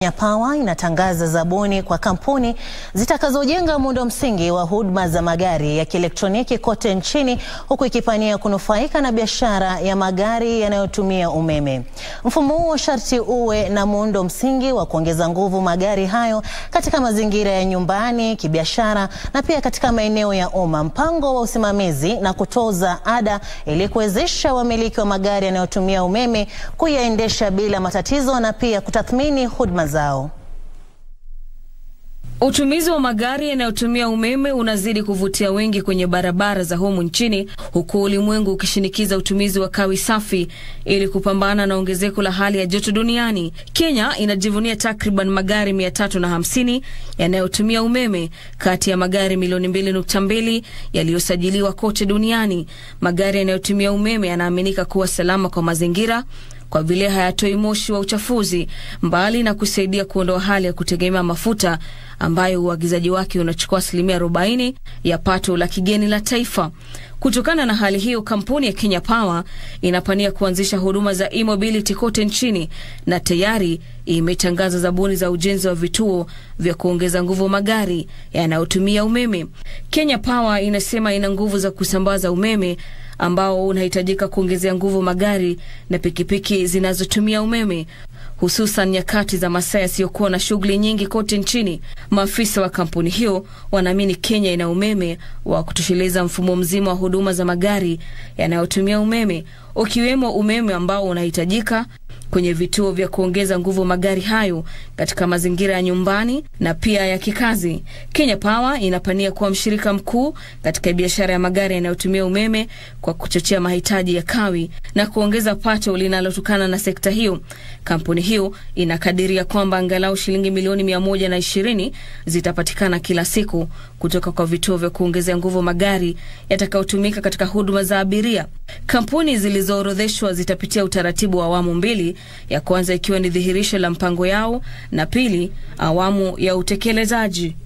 Kenya Power inatangaza zabuni kwa kampuni zitakazojenga muundo msingi wa huduma za magari ya kielektroniki kote nchini huku ikipania kunufaika na biashara ya magari yanayotumia umeme. Mfumo huo sharti uwe na muundo msingi wa kuongeza nguvu magari hayo katika mazingira ya nyumbani, kibiashara na pia katika maeneo ya umma. Mpango wa usimamizi na kutoza ada ili kuwezesha wamiliki wa magari yanayotumia umeme kuyaendesha bila matatizo na pia kutathmini huduma zao. Utumizi wa magari yanayotumia umeme unazidi kuvutia wengi kwenye barabara za humu nchini huku ulimwengu ukishinikiza utumizi wa kawi safi ili kupambana na ongezeko la hali ya joto duniani. Kenya inajivunia takriban magari mia tatu na hamsini yanayotumia umeme kati ya magari milioni mbili nukta mbili yaliyosajiliwa kote duniani. Magari yanayotumia umeme yanaaminika kuwa salama kwa mazingira kwa vile hayatoi moshi wa uchafuzi, mbali na kusaidia kuondoa hali ya kutegemea mafuta ambayo uagizaji wake unachukua asilimia 40 ya pato la kigeni la taifa. Kutokana na hali hiyo, kampuni ya Kenya Power inapania kuanzisha huduma za e-mobility kote nchini na tayari imetangaza zabuni za ujenzi wa vituo vya kuongeza nguvu magari yanayotumia umeme. Kenya Power inasema ina nguvu za kusambaza umeme ambao unahitajika kuongezea nguvu magari na pikipiki zinazotumia umeme hususan nyakati za masaa yasiyokuwa na shughuli nyingi kote nchini. Maafisa wa kampuni hiyo wanaamini Kenya ina umeme wa kutosheleza mfumo mzima wa huduma za magari yanayotumia umeme, ukiwemo umeme ambao unahitajika kwenye vituo vya kuongeza nguvu magari hayo katika mazingira ya nyumbani na pia ya kikazi. Kenya Power inapania kuwa mshirika mkuu katika biashara ya magari yanayotumia umeme kwa kuchochea mahitaji ya kawi na kuongeza pato linalotokana na sekta hiyo. Kampuni hiyo inakadiria kwamba angalau shilingi milioni mia moja na ishirini zitapatikana kila siku kutoka kwa vituo vya kuongezea nguvu magari yatakayotumika katika huduma za abiria. Kampuni zilizoorodheshwa zitapitia utaratibu wa awamu mbili, ya kwanza ikiwa ni dhihirisho la mpango yao na pili awamu ya utekelezaji.